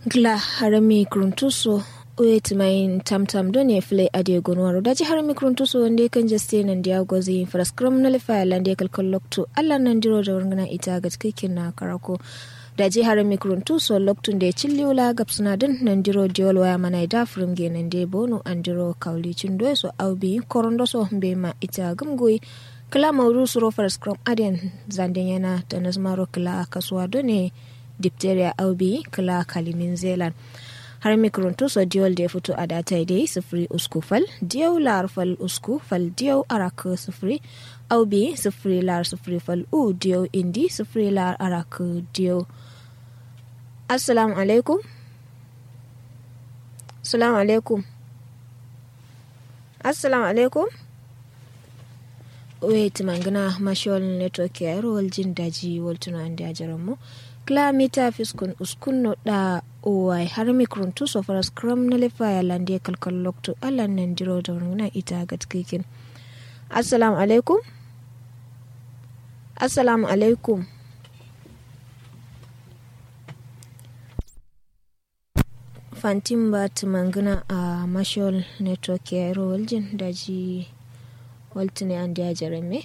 gla harami kruntuso wet main tamtam do ne fle ade gonwaro daji harami kruntuso wande kan jaste nan dia gozi fraskram na lefa lande kalkal lokto alla nan diro da warngana ita ga cikin na karako daji harami kruntuso loktun da cilliula gapsuna din nan diro diol waya mana da frum ge nan de bono an diro kawli cindo so awbi korondo so be ma ita gamgoyi kala maudu suro fraskram aden zanden yana da nazmaro kala kasuwa do ne diphtheria aubi kala kalimin zealand har mikronto so diol da fito a data dai sifiri usku fal diyau lar fal usku fal diyau arak sifiri aubi sifiri lar sifiri fal u diyau indi sifiri lar arak diyau assalamu alaikum assalamu alaikum assalamu alaikum wait mangana mashawal network ya rowal jin daji waltuna andi ajaranmu kilomita fiskun uskunno da owai har mikron tu so faras kram na lefa ya lande kalkal lokto alan nan jiro da wannan ita ga tikikin assalamu alaikum assalamu alaikum fantin ba tumangana a mashal network ya rowal jin daji waltune an dia jarame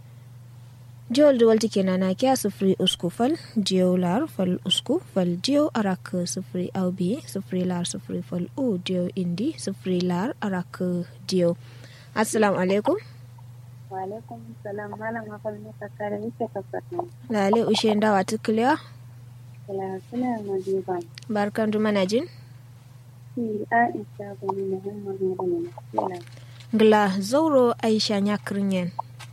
jol da walti kenan na kya sufuri usku fal diyo lar fal usku fal diyo arak sufuri aubi sufuri lar sufuri fal u diyo indi sufuri lar arak diyo assalamu alaikum wa alaikum salam malam afal ne kakare ita kakare lale ushe ndawa tukliya kala suna madiba barkan du manajin si aisha bani muhammad ne kala gla zauro aisha nyakrinyen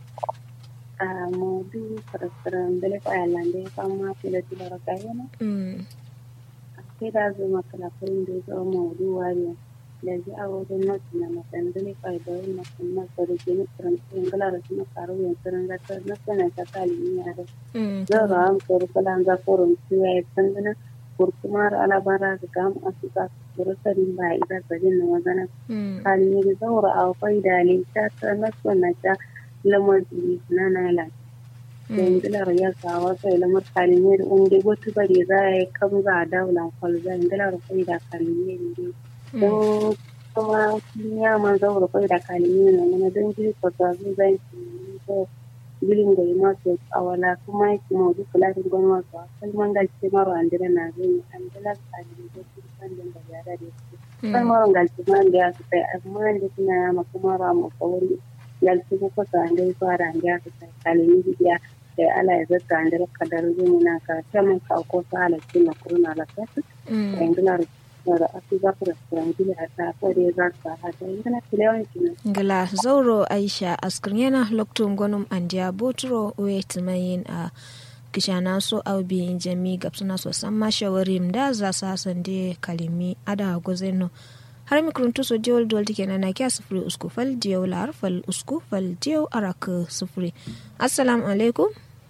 a modu farasiran bele ko ayalande fama fila tilara kayana mm. akida zuma kala kurin da zo modu wariya da ji awo da not na matan bele ko da na kuma sare ke ni kuran ingala da kuma karo yan kuran da ta na sana ta kali ni ada mm. zara am koro kala ga koron tuya ya tangana kurkumar alabara ga gam asuka kurusarin ba ida sajin na wazana mm. kali ni zaura a faida ne ta ta na sana ta lamar na nala yanzular ya kawo sai lamar kalimiyar unge wata bare za a yi kan za a daula kwalza yanzular kai da kalimiyar ne don kuma ya man zaura kai da kalimiyar na mana don jiri kwata su zai ko girin da yi masu awala kuma ya ki mawuzi kulatin gwani masu a kalman galce maro an dira na zai an dila kalimiyar da su kan da yara da su kalmaron galce ma da ya su kai amma da suna yama kuma ra mu kawai yalci ko ko sande ko arange aka kalimi biya da ala ya zata ande ka dar jini na ka tamun ka ko sala kinna kuruna la ka engla da asu za ku restaurant gila ta ko da za ka ha da ingana tilewan kinna ngala zauro aisha askrinyana loktum gonum andia botro wet mayin a kishana so aubi jami gapsuna so samma shawarim da za sa sande kalimi ada gozeno har mikruntu so diol dol tike na kya sufuri usku fal diyo lar fal usku fal diyo arak sufuri assalamu alaikum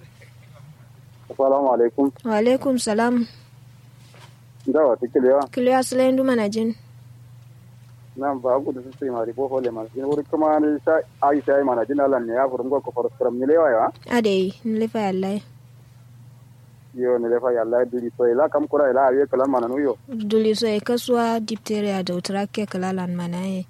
assalamu alaikum wa alaikum salam dawa ta kiliya kiliya asalayin duma na jin nan ba ku da su sai mari ko hole ma jin wuri kuma ne sha aisha ai mana jin Allah ne ya furum ko ko faram ne lewa ya adai nlefa yallai yo ne lefa yalla duri so ila kam kura ila aye kala mana nuyo duli so e kaswa diphtheria da utrake kalalan manaye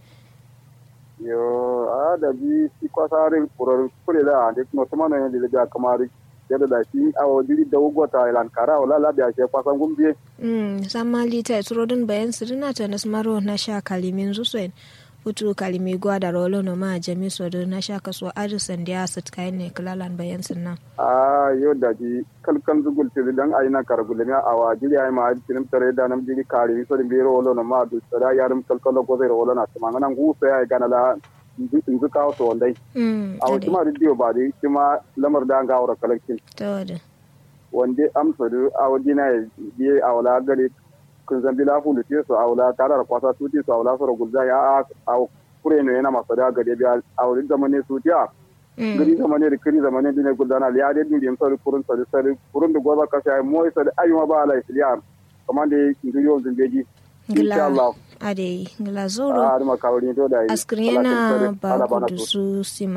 yo a da bi si ko sare kuro kure la ande no tuma ne le ga kamari yadda da shi a wajiri da ugota ilan kara wala la da she kwasan gumbiye mm samma lita turodin bayan sirina ta nasmaro na sha kalimin zusuen hutu kalimi gwada rolo no ma jami so do na sha kaso arisan da ya sat kayan ne kalalan bayan sinna a yo da ji kalkan zugul te dan ayina kargule mi a wajiri ay ma tinim tare da nam jiri kari so de rolo no ma du da yarum kalkalo go zai rolo na tuma ngana ngu so ay gana la inzu kawo so wandai mm a wasu ma diyo ba dai kuma lamar da ga aure kalkin tawada wanda amsa da a wajina ya biye a wala gare kun zambi la fulu te so awla tara da kwasa su so awla so gulza ya a kure ne yana masa da gade biya a wurin zamane su tiya gari zamane da kiri zamane dine guldana ya da duri so kurun so sai kurun da goza ka sai mo sai ayyuma ba ala isliya kamar da ngiriyo zumbeji insha Allah ade ngila zoro a da makawari to da askrin yana ba kudu su sima